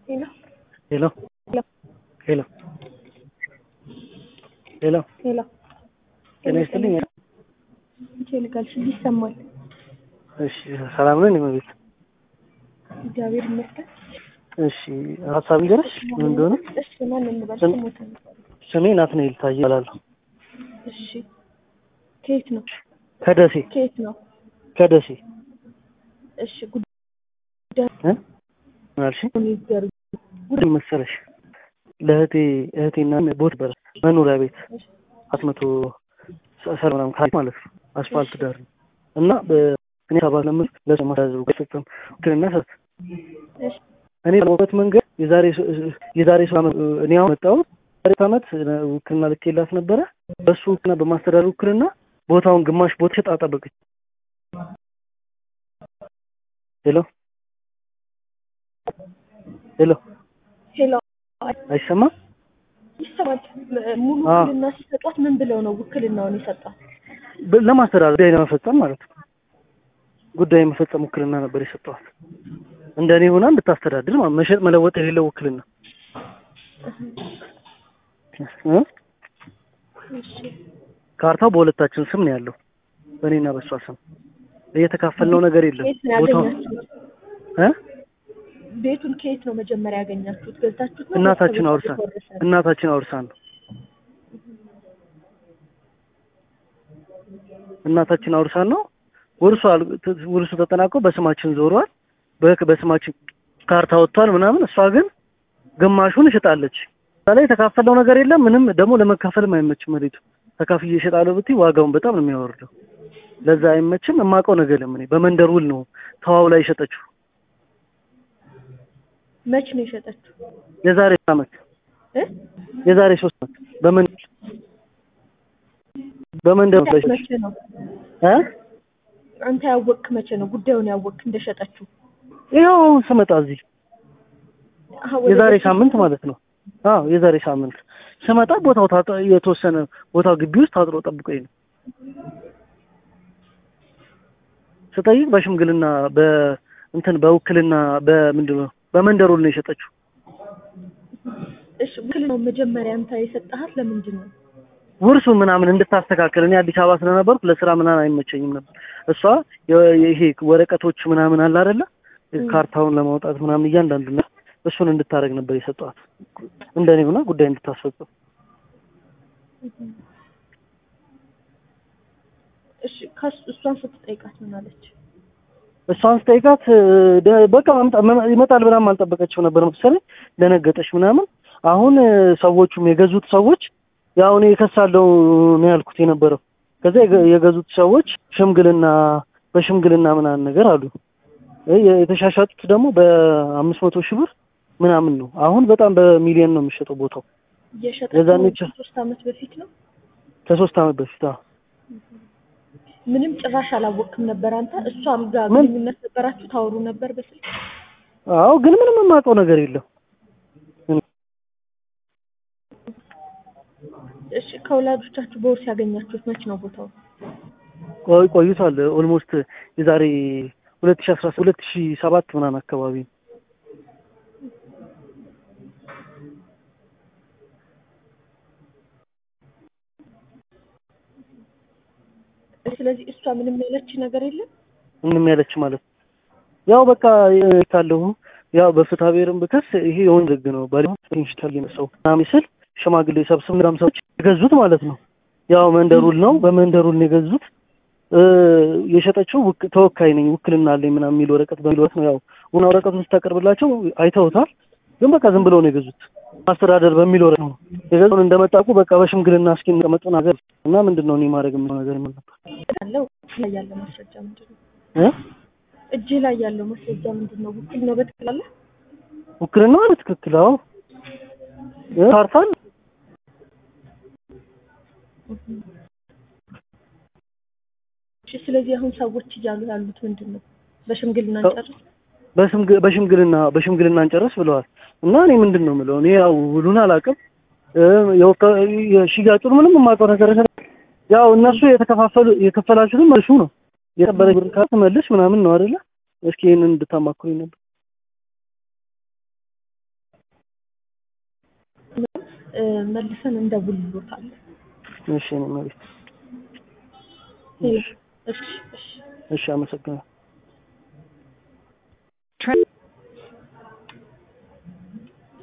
Hello. Hello. Hello. ሄሎ ሄሎ ሄሎ ጤና ይስጥልኝ። ይልጋልሽ ይሰማል። እሺ ሰላም ነን የመቤት እግዚአብሔር ይመስገን። እሺ ሀሳብ እንጀረሽ ምን እንደሆነ እሺ ማን እንበል? ስም- ስሞት እንበል። ስሜ ናትናኤል ታዬ እባላለሁ እሺ ከየት ነው? ከደሴ ከየት ነው? ከደሴ እሺ ጉዳይ እ ምን አልሽኝ? ይገሩ ምን መሰለሽ ለእህቴ እህቴና ቦት በር መኖሪያ ቤት አራት መቶ ሰር ምናምን ካሬ ማለት ነው አስፋልት ዳር ነው እና በእኔ ሰባት ለምን ለማሳዘብ ገሰጥም ውክልና ሰጥ እሺ እኔ ለሞበት መንገድ የዛሬ ሶ- የዛሬ ሶስት ዓመት እኔ አሁን መጣሁት ዛሬ ዓመት ውክልና ልኬላት ነበረ በሱ ውክልና በማስተዳደር ውክልና ቦታውን ግማሽ ቦታ ሸጣ ጠበቀች ሄሎ ሄሎ ሄሎ አይሰማም ይሰማል። ሙሉ አዎ። ውክልና ሲሰጧት ምን ብለው ነው ውክልናውን የሰጧት? በ- ለማስተዳደር ጉዳይ ለመፈጸም ማለት ነው ጉዳይ የመፈጸም ውክልና ነበር የሰጠዋት እንደ እኔ ሆና እንድታስተዳድር ማለት ነው። መሸጥ መለወጥ የሌለው ውክልና እ? እሺ ካርታው በሁለታችን ስም ነው ያለው በእኔና በእሷ ስም እየተካፈልነው ነገር የለም ከየት ነው ቦታው ያገኛችሁት? እ? ቤቱን ከየት ነው መጀመሪያ ያገኛችሁት? ገዝታችሁት ነው? እናታችን ቤተሰቦች አውርሳን የተወረሰ? እናታችን አውርሳን ነው እናታችን አውርሳን ነው ውርሱ አል- ት- ውርሱ ተጠናቆ በስማችን ዞሯል በ- በስማችን ካርታ ወጥቷል ምናምን እሷ ግን ግማሹን እሽጣለች እዛ ላይ የተካፈለው ነገር የለም ምንም ደግሞ ለመካፈልም አይመችም መሬቱ ተካፍዬ እሸጣለሁ ብትይ ዋጋውን በጣም ነው የሚያወርደው ለዛ አይመችም የማውቀው ነገር የለም እኔ በመንደር ውል ነው ተዋው ላይ የሸጠችው መች ነው የሸጠችው? የዛሬ አመት እ? የዛሬ ሶስት አመት በመንደር በመንደር ነው የሸጠችው መቼ ነው? እ አንተ ያወቅክ መቼ ነው ጉዳዩን ያወቅክ እንደሸጠችው? ይኸው አሁን ስመጣ እዚህ አሀ፣ ወደ የዛሬ ቤት ሳምንት ማለት ነው። አዎ የዛሬ ሳምንት ስመጣ ቦታው ታጥ የተወሰነ ቦታው ግቢ ውስጥ ታጥሮ ጠብቆኝ ነው ስጠይቅ በሽምግልና በእንትን በውክልና በምንድን ነው በመንደር ውል ነው የሸጠችው። እሺ ውክልናውን መጀመሪያ አንተ የሰጠሃት ለምንድን ነው? ውርሱ ምናምን እንድታስተካከል እኔ አዲስ አበባ ስለነበርኩ ለስራ ምናምን አይመቸኝም ነበር። እሷ የ- ይሄ ወረቀቶች ምናምን አለ አይደለ ካርታውን ለማውጣት ምናምን እያንዳንዱ ነገር እሱን እንድታደርግ ነበር የሰጧት እንደኔ ሆና ጉዳይ እንድታስፈጽም እሺ ከሱ እሷን ስትጠይቃት ምን አለች? እሷን ስጠይቃት ደ- በቃ መምጣ- መ- ይመጣል ብላም አልጠበቀችው ነበር መሰለኝ። ደነገጠች ምናምን። አሁን እ፣ ሰዎቹም የገዙት ሰዎች ያው እኔ እከሳለሁ ነው ያልኩት የነበረው። ከዛ የገ- የገዙት ሰዎች ሽምግልና በሽምግልና ምናምን ነገር አሉ። እ፣ የ- የተሻሻጡት ደግሞ በአምስት መቶ ሺህ ብር ምናምን ነው። አሁን በጣም በሚሊዮን ነው የሚሸጠው ቦታው የሸጠችው የዛኔ ች- ሶስት አመት በፊት ነው። ከሶስት ዓመት በፊት አዎ። ምንም ጭራሽ አላወቅክም ነበር አንተ? እሷም ጋር ምን? ግንኙነት ነበራችሁ? ታወሩ ነበር በስልክ? አዎ ግን ምንም የማውቀው ነገር የለም። እሺ ከወላጆቻችሁ በውርስ ያገኛችሁት መች ነው ቦታው? ቆይ ቆይቷል። ኦልሞስት የዛሬ ሁለት ሺህ አስራ ሁለት ሺህ ሰባት ምናምን አካባቢ ነው። ስለዚህ እሷ ምንም ያለች ነገር የለም። ምንም ያለች ማለት ነው። ያው በቃ ካለሁ ያው በፍትሐ ብሔርም ብከስ ይሄ የወንድ ህግ ነው። ባለ ኢንሽታል የነሳው ምናምን ስል ሽማግሌ ሰብስብ ምናምን ሰዎች የገዙት ማለት ነው። ያው መንደሩል ነው በመንደሩል ነው የገዙት። እ፣ የሸጠችው ውክ- ተወካይ ነኝ ውክልና አለኝ ምናምን የሚል ወረቀት በሚል ወረቀት ነው ያው ውና ወረቀቱን ስታቀርብላቸው አይተውታል። ግን በቃ ዝም ብለው ነው የገዙት። ማስተዳደር በሚል ወረቀት ነው የገዙን። እንደመጣቁ በቃ በሽምግልና እስኪ እንቀመጡ ነገር እና ምንድን ነው እኔ ማድረግ የምለው ነገር ምን ነበር ያለው እጅህ ላይ ያለው ማስረጃ ምንድን ነው? እ? እጅህ ላይ ያለው ማስረጃ ምንድን ነው? ውክልና በትክክል አለ? ውክልና በትክክል አዎ እ፣ ካርታል እሺ ስለዚህ አሁን ሰዎች እያሉ ያሉት ምንድን ነው? በሽምግልና ሰው- እንጨርስ። በሽምግ- በሽምግልና በሽምግልና እንጨርስ ብለዋል። እና እኔ ምንድን ነው የምለው እኔ ያው ውሉን አላውቅም እ፣ የወካ- የሽያጩን ምንም የማውቀው ነገር የለም። ያው እነሱ የተከፋፈሉ የከፈላችሁትን መልሱ ነው የቀበለ ብር ካለ መልስ ምናምን ነው አይደለ? እስኪ ይሄንን እንድታማክሩኝ ነበር። እ፣ መልሰን እንደውልሎታለን። እሺ እኔ መቤት ሄሎ። እሺ እሺ እሺ አመሰግናለሁ